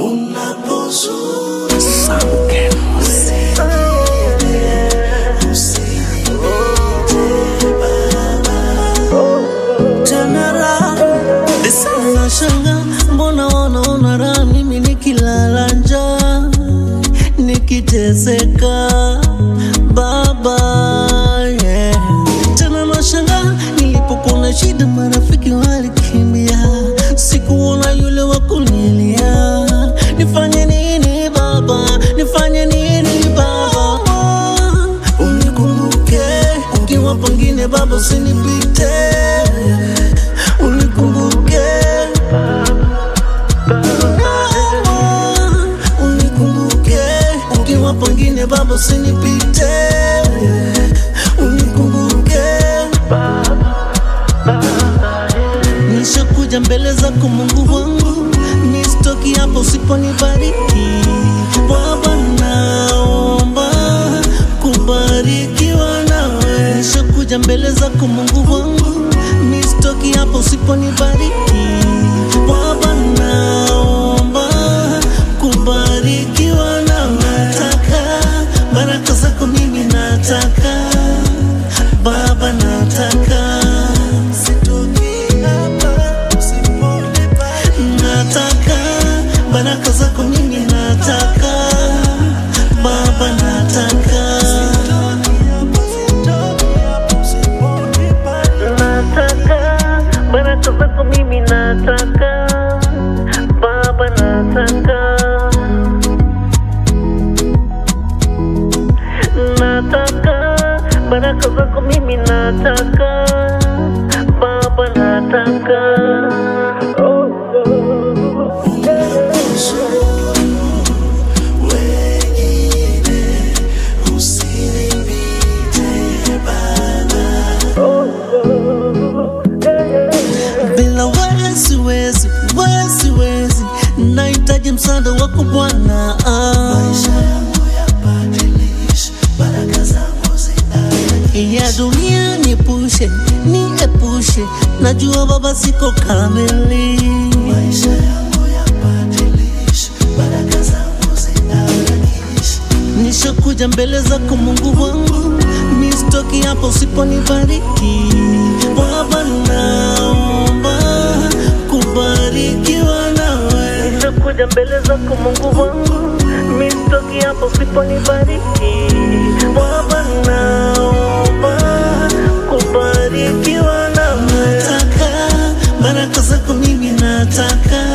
Nashanga mbona wanaona raha mimi nikilala njaa nikiteseka baba yeah. Tena nashanga nilipokuwa shida marafiki walikimbia, sikuona yule wa kunilia. Nifanye nini baba, nifanye nini baba, unikumbuke ukiwa pengine baba, usinipite unikumbuke unikumbuke ukiwa pengine baba, usinipite unikumbuke nishakuja mbele zako Mungu wangu, nisitoki hapo usiponibariki Baba, naomba kubarikiwa nawe. Nishakuja mbele zako Mungu wangu, nisitoki hapo usiponibariki Baba, naomba kubarikiwa nawe. Nataka baraka zako mimi nataka Baba, nataka sitoki hapa usiponibariki. Nataka baraka zako mimi nataka Baba, nataka nataka baraka zako mimi nataka Baba, nataka nataka baraka zako mimi nataka Baba, nataka oh. bila wewe siwezi, wewe siwezi, nahitaji msaada wako Bwana. ya dunia niepushe, niepushe, najua Baba siko kamili. Nishakuja mbele zako Mungu wangu, nisitoki hapo usiponibariki. Baba, naomba kubarikiwa nawe. Nishakuja mbele zako Mungu wangu, nisitoki hapo usiponibariki. Baba, naomba kubarikiwa nawe. Nataka baraka zako mimi nataka